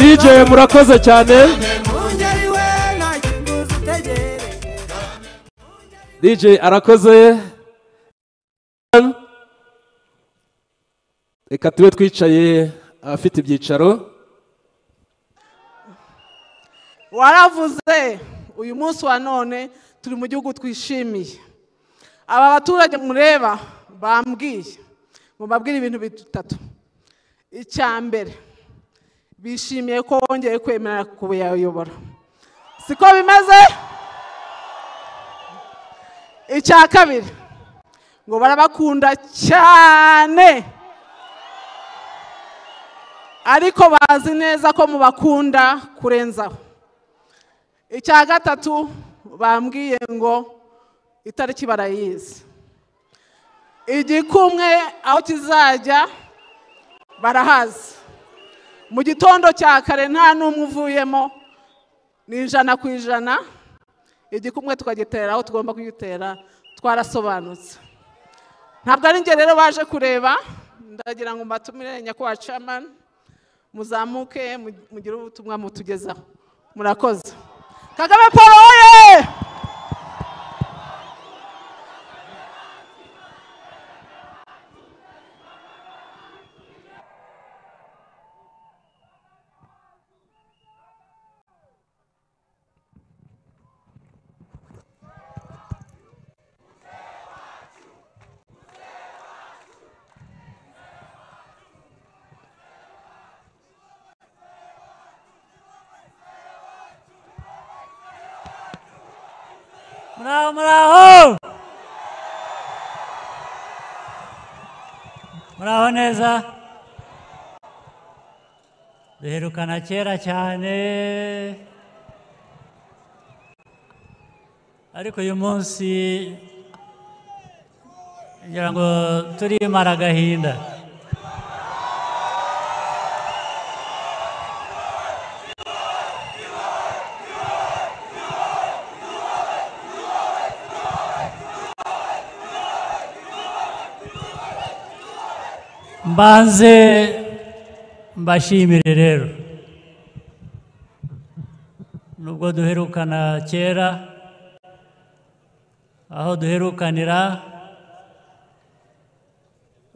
dj murakoze cyane dj arakoze reka tube twicaye abafite ibyicaro waravuze uyu munsi wa none turi mu gihugu twishimiye aba baturage mureba bambwiye mubabwire ibintu bitatu icya mbere bishimiye ko wongeye kwemera kubayobora siko bimeze icya kabiri ngo barabakunda cyane ariko bazi neza ko mubakunda kurenzaho icya gatatu bambwiye ngo itariki barayizi igikumwe aho kizajya barahazi mu gitondo cya kare nta n'umwe uvuyemo ni ijana ku ijana igikumwe tukagitera aho tugomba kugitera twarasobanutse ntabwo ari njye rero baje kureba ndagira ngo mbatumire nyakubahwa camani muzamuke mugire ubutumwa mutugezaho murakoze kagame paul oye muraho muraho muraho neza duherukana kera cyane ariko uyu munsi ngira ngo turimara agahinda mbanze mbashimire rero nubwo duherukana kera aho duherukanira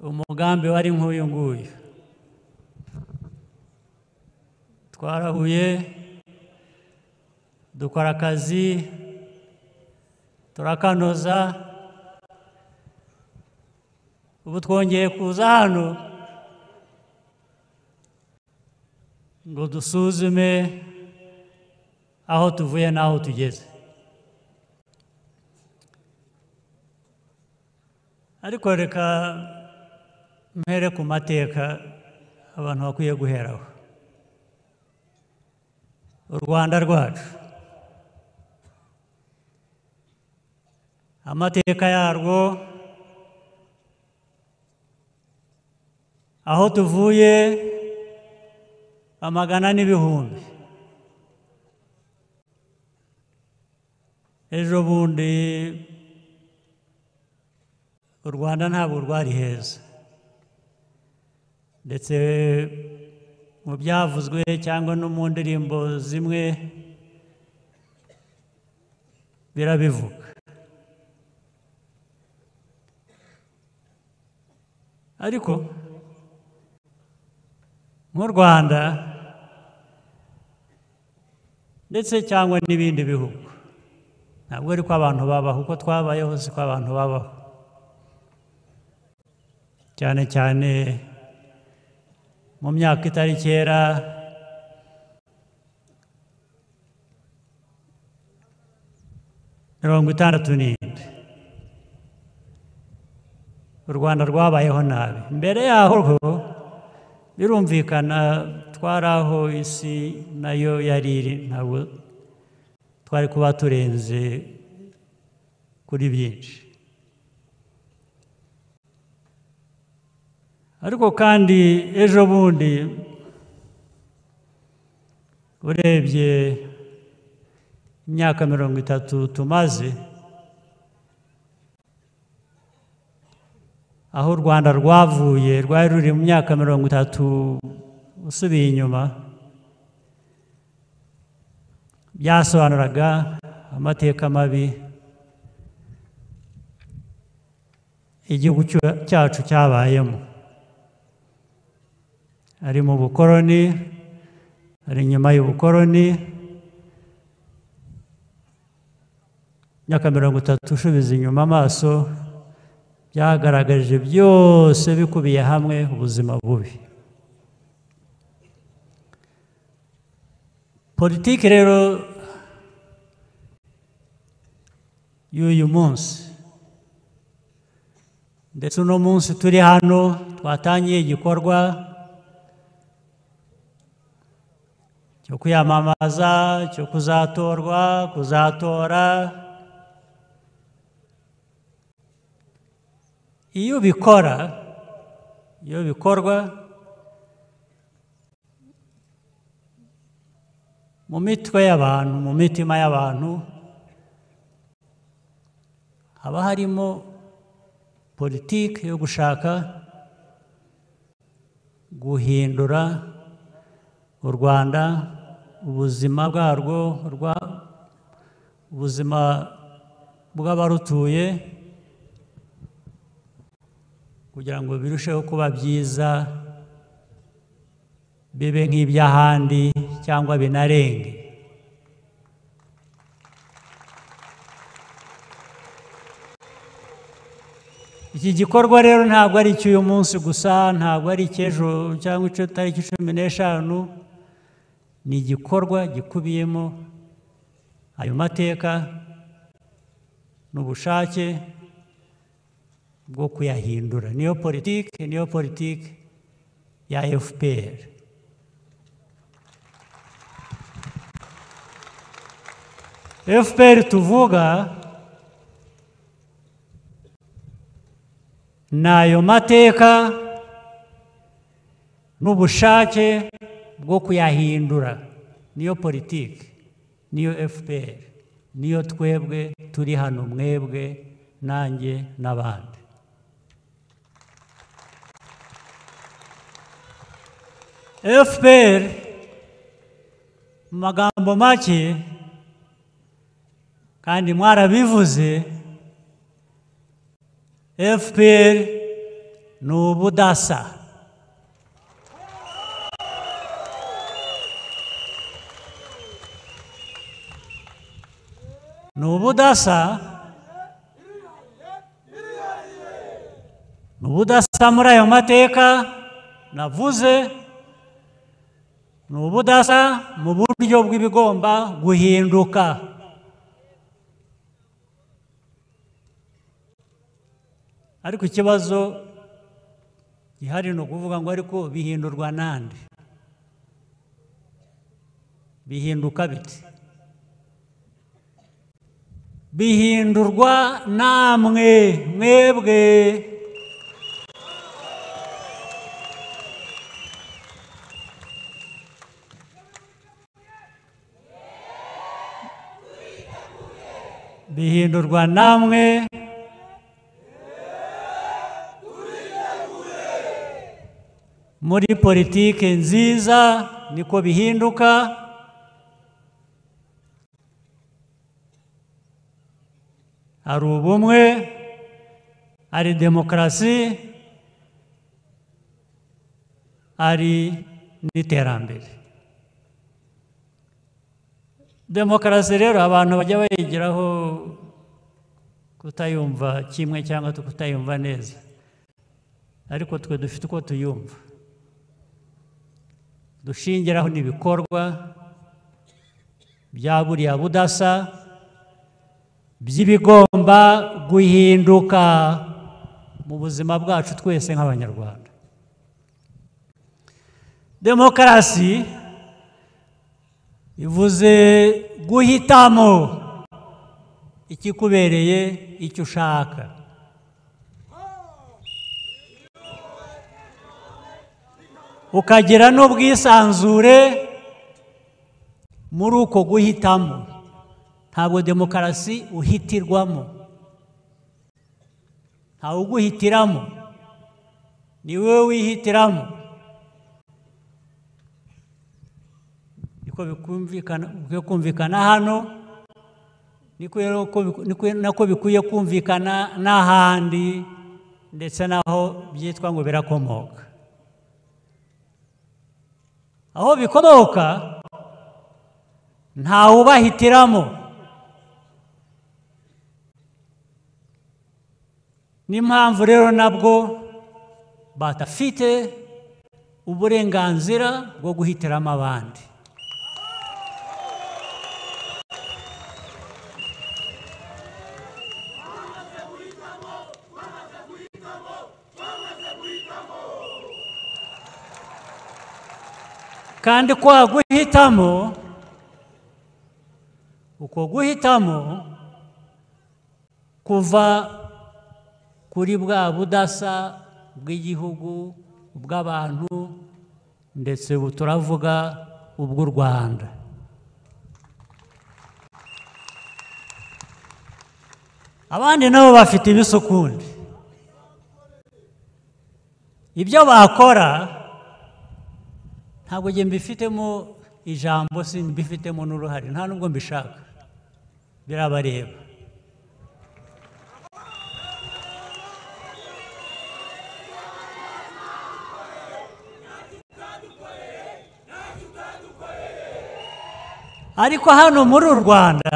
umugambi wari nk'uyu nguyu twarahuye dukora akazi turakanoza ubu twongeye kuza hano ngo dusuzume aho tuvuye n'aho tugeze ariko reka mpere ku mateka abantu bakwiye guheraho u rwanda rwacu amateka yarwo aho tuvuye amagana n'ibihumbi ejo bundi u rwanda ntabwo rwari heza ndetse mu byavuzwe cyangwa no mu ndirimbo zimwe birabivuga ariko nk'u rwanda ndetse cyangwa n'ibindi bihugu ntabwo ari ko abantu babaho uko twabayeho si ko abantu babaho cyane cyane mu myaka itari kera mirongo itandatu n'indi u rwanda rwabayeho nabi mbere yaho birumvikana twari aho isi nayo yari iri ntabwo twari kuba turenze kuri byinshi ariko kandi ejo bundi urebye imyaka mirongo itatu tumaze aho u rwanda rwavuye rwari ruri mu myaka mirongo itatu usubiye inyuma byasobanuraga amateka mabi igihugu cya- cyacu cyabayemo ari mu bukoroni ari nyuma y'ubukoroni imyaka mirongo itatu ushubiza inyuma amaso byagaragaje byose bikubiye hamwe ubuzima bubi politiki rero y'uyu munsi ndetse uno munsi turi hano twatangiye igikorwa cyo kwiyamamaza cyo kuzatorwa kuzatora iyo ubikora iyo bikorwa mu mitwe y'abantu mu mitima y'abantu haba harimo politiki yo gushaka guhindura u rwanda ubuzima bwarwo urwa- ubuzima bw'abarutuye kugira ngo birusheho kuba byiza bibe nk'iby'ahandi cyangwa binarenge iki gikorwa rero ntabwo ari icy'uyu munsi gusa ntabwo ari icy'ejo cyangwa icyo tariki cumi n'eshanu ni igikorwa gikubiyemo ayo mateka n'ubushake bwo kuyahindura niyo politiki niyo politiki ya fpr FPR tuvuga ni ayo mateka n'ubushake bwo kuyahindura niyo politiki niyo FPR niyo twebwe turi hano mwebwe nanjye n'abandi FPR mu magambo make kandi mwarabivuze fpr ni ubudasa ni ubudasa ni ubudasa muri ayo mateka navuze ni ubudasa mu buryo bw'ibigomba guhinduka ariko ikibazo gihari ni ukuvuga ngo ariko bihindurwa nande bihinduka bite bihindurwa namwe mwebwe bihindurwa namwe muri politiki nziza niko bihinduka hari ubumwe hari demokarasi hari n'iterambere demokarasi rero abantu bajya bayigiraho kutayumva kimwe cyangwa kutayumva neza ariko twe dufite uko tuyumva dushingiraho n'ibikorwa bya buriya budasa by'ibigomba guhinduka mu buzima bwacu twese nk'abanyarwanda demokarasi ivuze guhitamo ikikubereye icyo ushaka ukagira n'ubwisanzure muri uko guhitamo ntabwo demokarasi uhitirwamo ntawe uguhitiramo ni wowe wihitiramo uko bikumvikana ukwiye kumvikana hano niko rero uko biku- niko- nako bikwiye kumvikana n'ahandi ndetse n'aho byitwa ngo birakomoka aho bikomoka ntawubahitiramo n'impamvu rero nabwo badafite uburenganzira bwo guhitiramo abandi kandi kwa guhitamo uko guhitamo kuva kuri bwa budasa bw'igihugu ubw'abantu ndetse ubu turavuga ubw'u rwanda abandi nabo bafite ibisukundi ibyo bakora ntabwo njye mbifitemo ijambo si mbifitemo n'uruhare nta nubwo mbishaka birabareba ariko hano muri u rwanda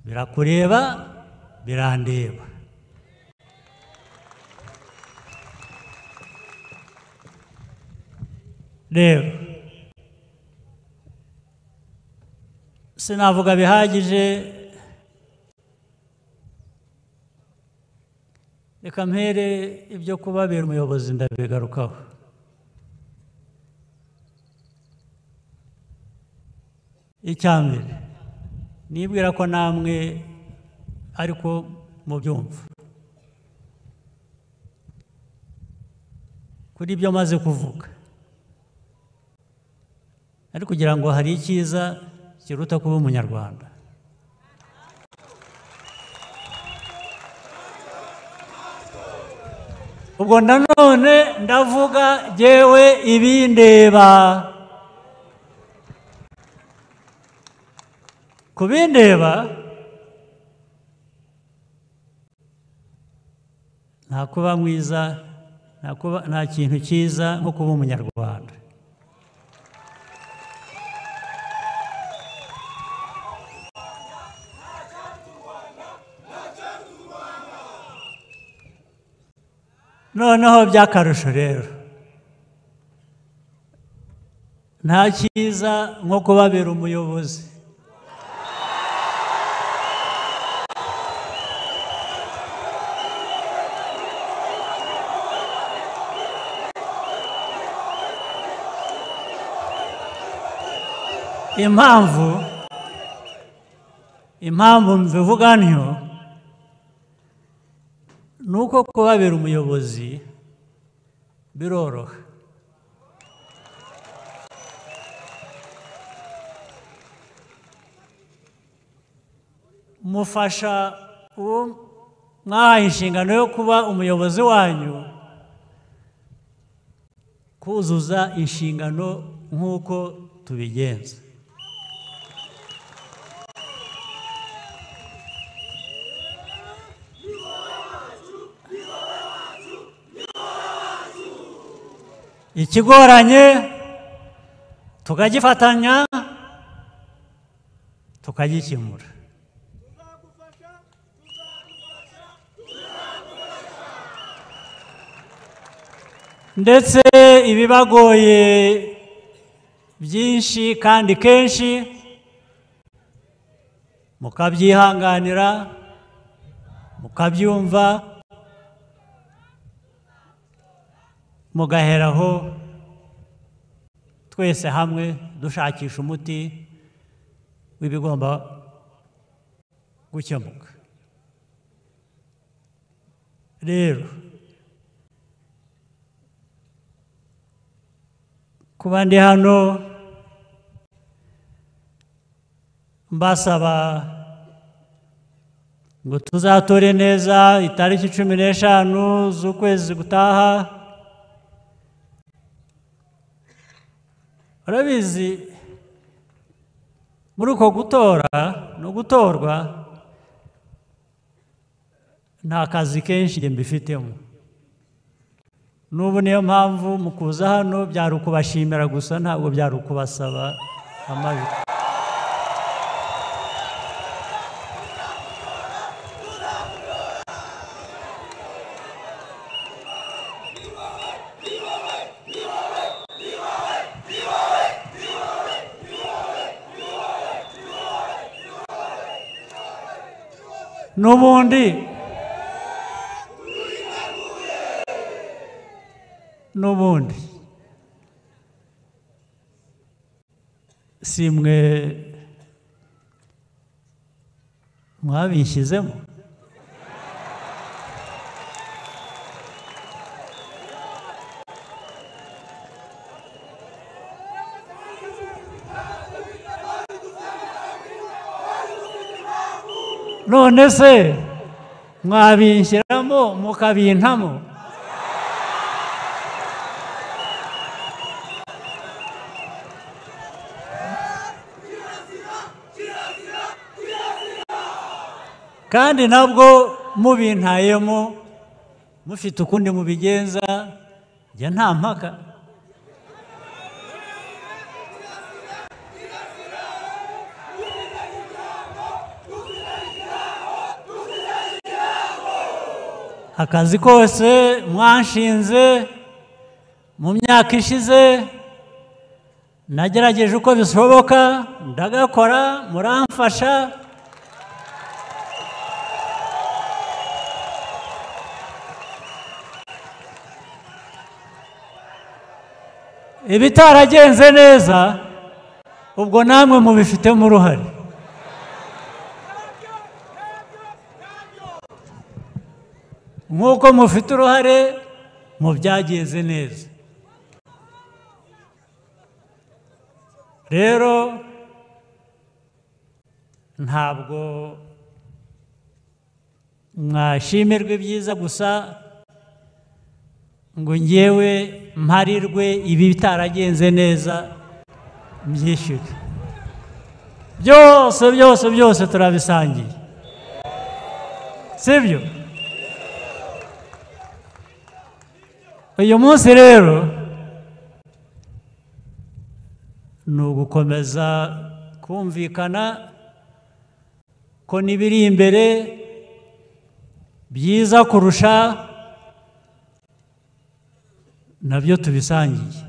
birakureba birandeba rero sinavuga bihagije reka mpere ibyo kubabera umuyobozi ndabigarukaho icya mbere nibwira ko namwe ariko mubyumva kuri ibyo maze kuvuga ariko kugira ngo hari icyiza kiruta kuba umunyarwanda ubwo nanone ndavuga jyewe ibindeba ku bindeba nta kuba mwiza nta kuba- nta kintu cyiza nko kuba umunyarwanda noneho by'akarusho rero nta cyiza nko kubabera umuyobozi impamvu impamvu mbivuga ntyo ni uko kubabera umuyobozi biroroha mufasha uwo mwahaye inshingano yo kuba umuyobozi wanyu kuzuza inshingano nk'uko tubigenza ikigoranye tukagifatanya tukagikemura ndetse ibibagoye byinshi kandi kenshi mukabyihanganira mukabyumva mugaheraho twese hamwe dushakisha umuti w'ibigomba gukemuka rero kuba ndi hano mbasaba ngo tuzatore neza itariki cumi n'eshanu z'ukwezi gutaha urabizi muri uko gutora no gutorwa nta kazi kenshi njye mbifitemo n'ubu niyo mpamvu mu kuza hano byari ukubashimira gusa ntabwo byari ukubasaba amajwi n'ubundi n'ubundi si mwe mwabishyizemo none se mwabinshyiramo mukabintamo kandi nabwo mubintayemo mufite ukundi mubigenza njya nta mpaka akazi kose mwanshinze mu myaka ishize nagerageje uko bishoboka ndagakora muramfasha ibitaragenze neza ubwo namwe mubifitemo uruhare nk'uko mufite uruhare mu byagenze neza rero ntabwo mwashimirwa ibyiza gusa ngo ngewe mparirwe ibi bitaragenze neza byishyure byose byose byose turabisangiye sibyo uyu munsi rero ni ugukomeza kumvikana ko n'ibiri imbere byiza kurusha nabyo tubisangiye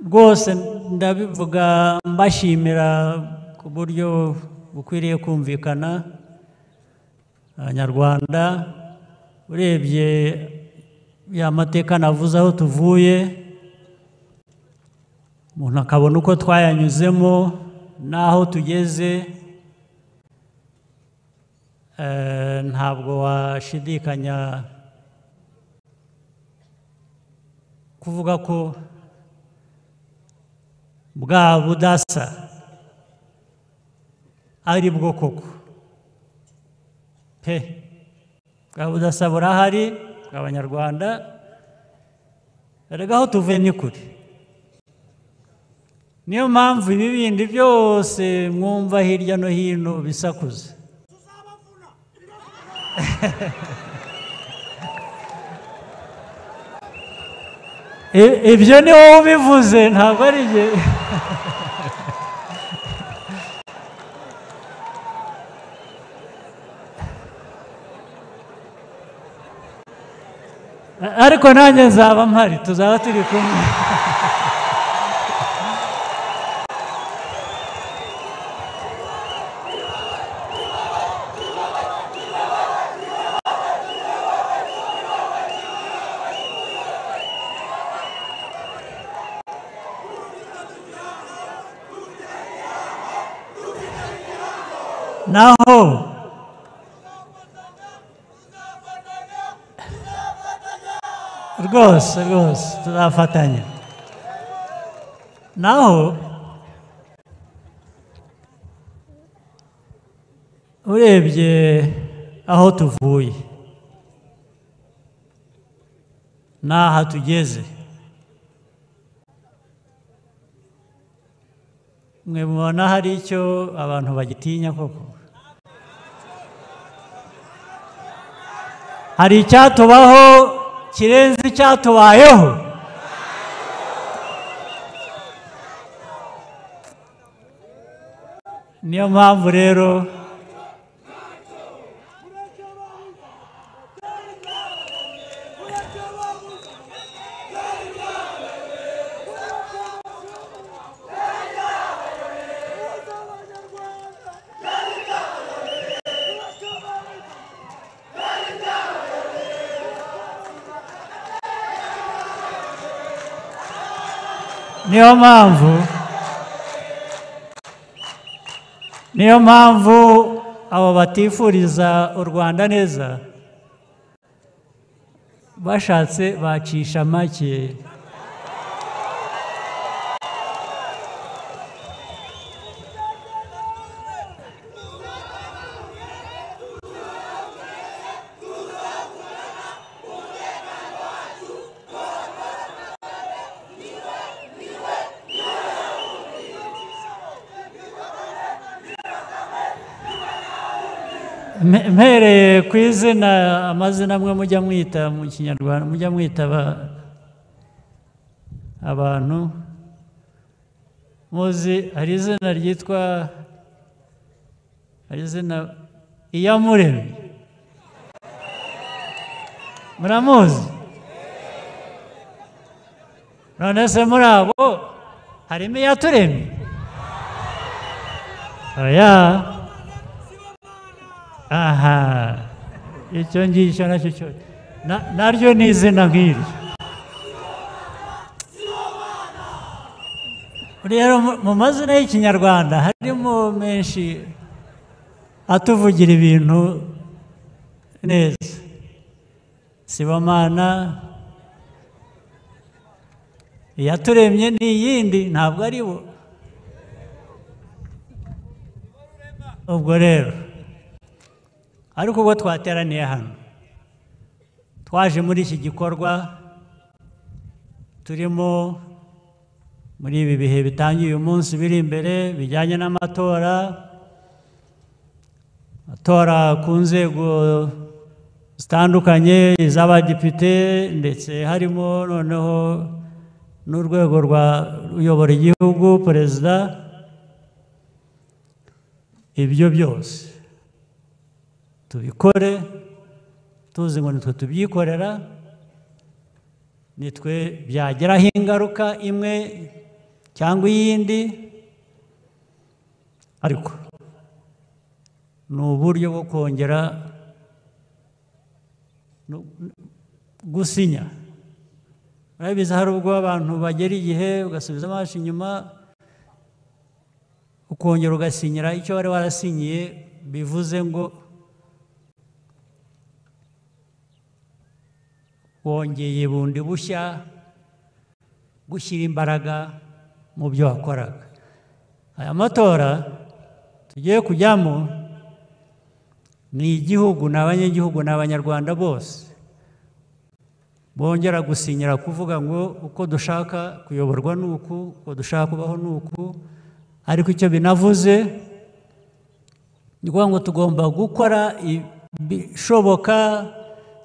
rwose ndabivuga mbashimira ku buryo bukwiriye kumvikana abanyarwanda urebye ya mateka navuze aho tuvuye umuntu akabona uko twayanyuzemo n'aho tugeze eh, ntabwo washidikanya kuvuga ko bwa budasa ari bwo koko pe bwa budasa burahari bw'abanyarwanda erega aho tuvuye ni kure niyo mpamvu ibi bindi byose mwumva hirya no hino bisakuza I- ibyo ni wowe ubivuze ntabwo ari njye ariko nanjye nzaba mpari tuzaba turi kumwe naho rwose rwose tuzafatanya naho urebye aho tuvuye n'aha tugeze mwe mubona hari icyo abantu bagitinya koko hari icyatubaho kirenze icyatubayeho niyo mpamvu rero niyo mpamvu niyo mpamvu abo batifuriza u rwanda neza bashatse bacisha make Mpe- mpereye ku izina amazina amwe mujya mwita mu kinyarwanda mujya mwita aba- abantu muzi hari izina ryitwa hari izina iyamuremye muramuzi none se muri abo harimo iyaturemye oya aha icyo ngicyo nacyo cyo na- naryo ni izina nk'iryo rero mu- mu mazina y'ikinyarwanda harimo menshi atuvugira ibintu neza sibamana iyaturemye ni iyindi ntabwo ari bo ubwo rero ariko ubwo twateraniye hano twaje muri iki gikorwa turimo muri ibi bihe bitangiye uyu munsi biri imbere bijyanye n'amatora amatora ku nzego zitandukanye iz'abadepite ndetse harimo noneho n'urwego rwa uyobora igihugu perezida ibyo byose tubikore tuzi ngo nitwe tubyikorera nitwe byageraho ingaruka imwe cyangwa iyindi ariko ni uburyo bwo kongera no- gusinya murabizi hari ubwo abantu bagera igihe ugasubiza amaso inyuma ukongera ugasinyira icyo wari warasinyiye bivuze ngo wongeye bundi bushya gushyira imbaraga mu byo wakoraga aya matora tugiye kujyamo ni igihugu ni abanyagihugu ni abanyarwanda bose bongera gusinyira kuvuga ngo uko dushaka kuyoborwa ni uku uko dushaka kubaho ni uku ariko icyo binavuze ni ukuvuga ngo tugomba gukora ibishoboka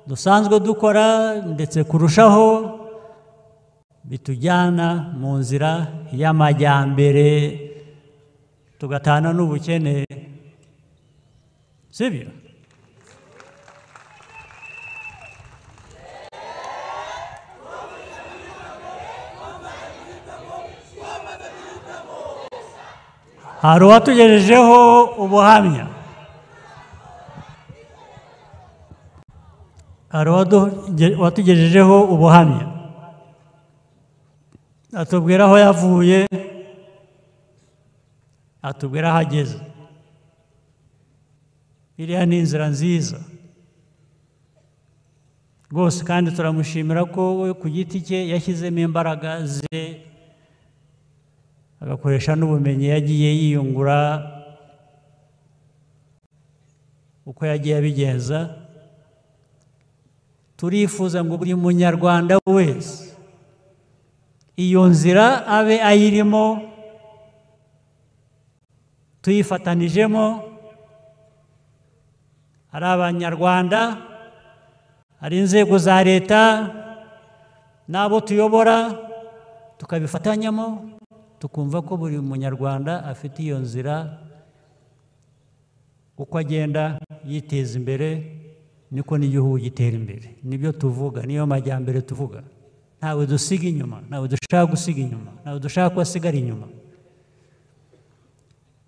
dusanzwe dukora ndetse kurushaho bitujyana mu nzira y'amajyambere tugatana n'ubukene sibyo hari uwatugejejeho ubuhamya hari uwaduge- uwatugejejeho ubuhamya atubwira aho yavuye atubwira aho ageze iriya ni inzira nziza rwose kandi turamushimira ko we ku giti cye yashyizemo imbaraga ze agakoresha n'ubumenyi yagiye yiyungura uko yagiye abigenza turifuza ngo buri munyarwanda wese iyo nzira abe ayirimo tuyifatanijemo ari abanyarwanda ari inzego za leta n'abo tuyobora tukabifatanyamo tukumva ko buri munyarwanda afite iyo nzira uko agenda yiteza imbere niko n'igihugu gitera imbere nibyo tuvuga niyo majyambere tuvuga ntawe dusiga inyuma ntawe dushaka gusiga inyuma ntawe dushaka ko asigara inyuma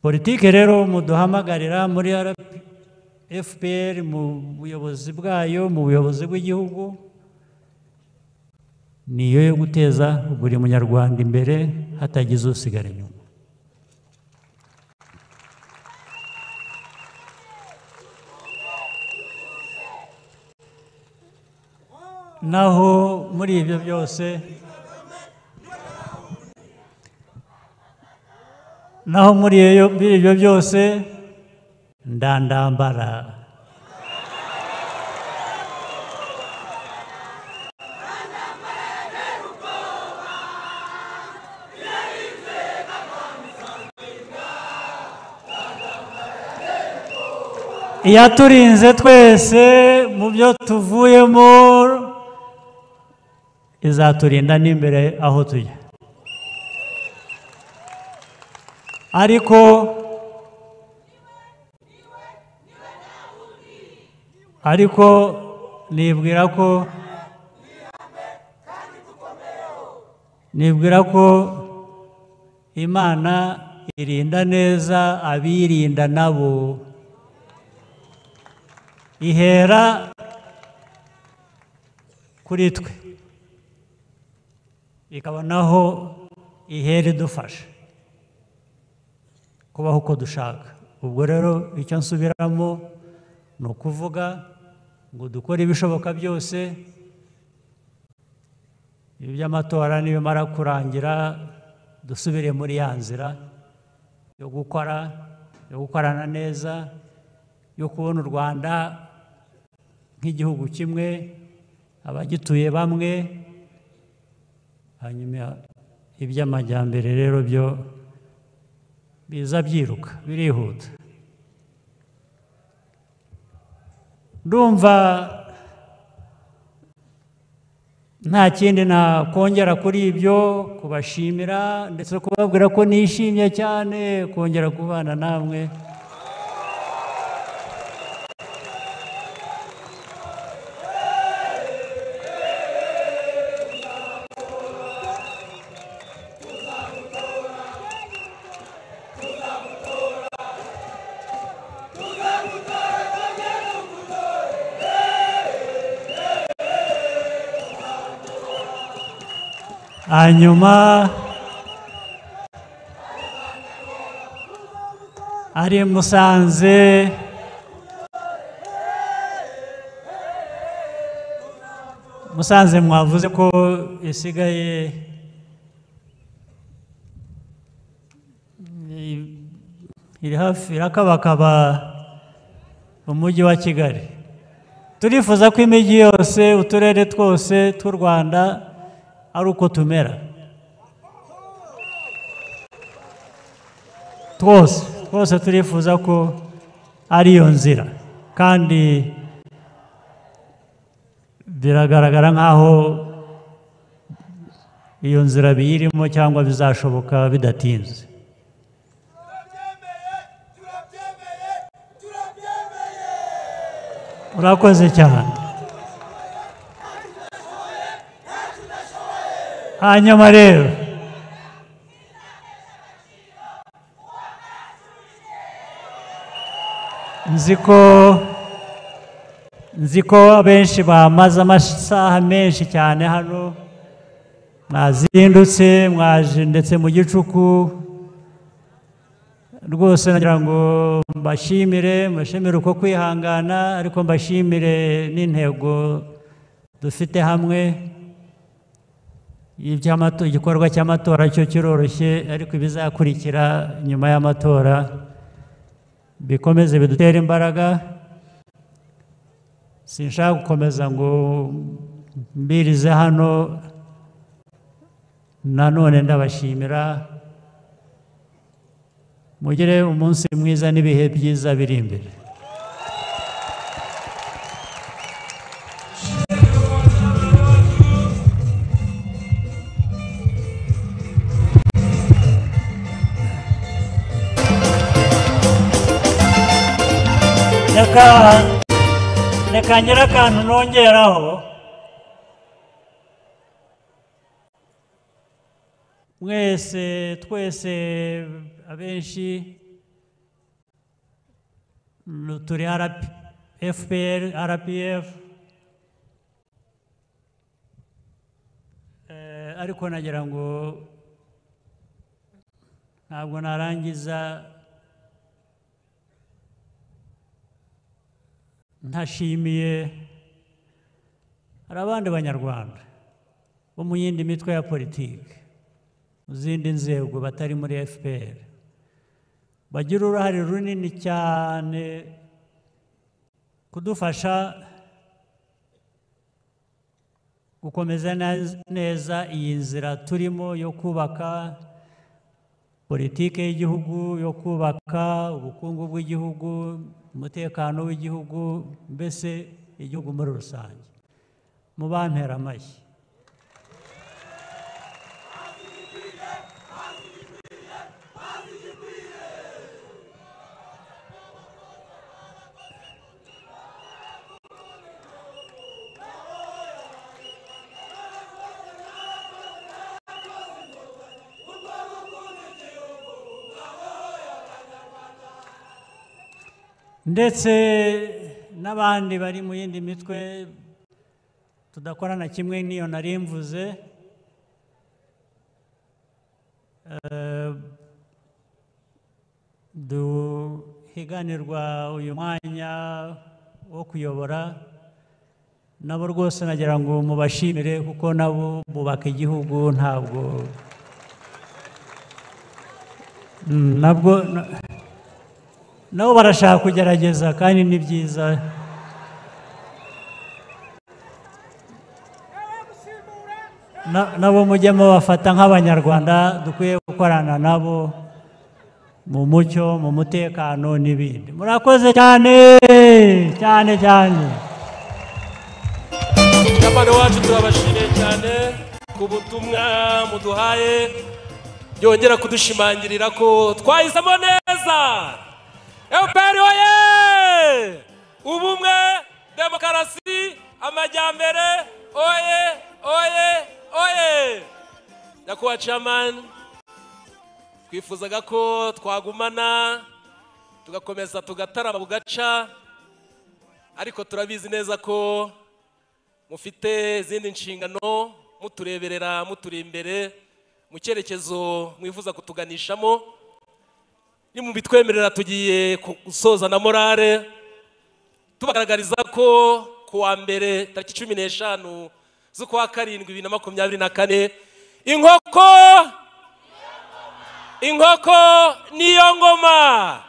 politiki rero muduhamagarira muri fpr mu buyobozi bwayo mu buyobozi bw'igihugu niyo yo guteza buri munyarwanda imbere hatagize usigara inyuma naho muri ibyo byose naho muri iyo- muri ibyo byose ndandambara iyaturinze twese mu byo tuvuyemo izaturinda n'imbere aho tujya ariko ariko nibwira ko nibwira ko imana irinda neza abirinda nabo ihera kuri twe ikabonaho ihera idufasha kubaho uko dushaka ubwo rero icyo nsubiramo ni ukuvuga ngo dukore ibishoboka byose iby'amatora nibimara kurangira dusubire muri ya nzira yo gukora yo gukorana neza yo kubona u rwanda nk'igihugu kimwe abagituye bamwe hanyuma iby'amajyambere rero byo biza byiruka birihuta ndumva nta kindi nakongera kuri ibyo kubashimira ndetse kubabwira ko nishimye cyane kongera kubana namwe hanyuma ari musanze musanze mwavuze ko isigaye i- iri hafi irakabakaba umujyi wa kigali turifuza ko imijyi yose uturere twose tw'u rwanda ari uko tumera twose twose turifuza ko ari iyo nzira kandi biragaragara nk'aho iyo nzira biyirimo cyangwa bizashoboka bidatinze urakoze cyane hanyuma rero nzi ko nzi ko abenshi bamaze amasaha menshi cyane hano mwazindutse mwaje ndetse mu gicuku rwose nagira ngo mbashimire mbashimire uko kwihangana ariko mbashimire n'intego dufite hamwe iby'amato- igikorwa cy'amatora cyo kiroroshye ariko ibizakurikira nyuma y'amatora bikomeze bidutere imbaraga sinshaka gukomeza ngo mbirize hano nanone ndabashimira mugire umunsi mwiza n'ibihe byiza biri imbere reka reka ngire akantu nongeraho mwese twese abenshi nu- turi RP fpr rpf Eh, ariko nagira ngo ntabwo narangiza ntashimiye hari abandi banyarwanda bo mu yindi mitwe ya politiki mu zindi nzego batari muri fpr bagira uruhare runini cyane kudufasha gukomeza nez- neza iyi nzira turimo yo kubaka politiki y'igihugu yo kubaka ubukungu bw'igihugu umutekano w'igihugu mbese igihugu muri rusange mu bantera amashyi ndetse n'abandi bari mu yindi mitwe tudakorana kimwe n'iyo nari mvuze Eh, duhiganirwa uyu mwanya wo kuyobora nabo rwose nagira ngo mubashimire kuko nabo bubaka igihugu ntabwo Mm, nabwo na- nabo barashaka kugerageza kandi ni byiza Na- nabo mujye mubafata nk'abanyarwanda dukwiye gukorana nabo mu mucyo mu mutekano n'ibindi murakoze cyane cyane cyane Kapani wacu turabashimiye cyane ku butumwa muduhaye yongera kudushimangirira ko twahisemo neza FPR oye ubumwe demokarasi amajyambere oye oye oye nyakubahwa chairman twifuzaga ko twagumana tugakomeza tugatarama bugaca ariko turabizi neza ko mufite izindi nshingano mutureberera muturi imbere mu cyerekezo mwifuza kutuganishamo ni mu bitwemerera tugiye ku- gusoza na morale tubagaragariza ko ku wa mbere tariki cumi n'eshanu z'ukwa karindwi bibiri na makumyabiri na kane inkoko inkoko niyo ngoma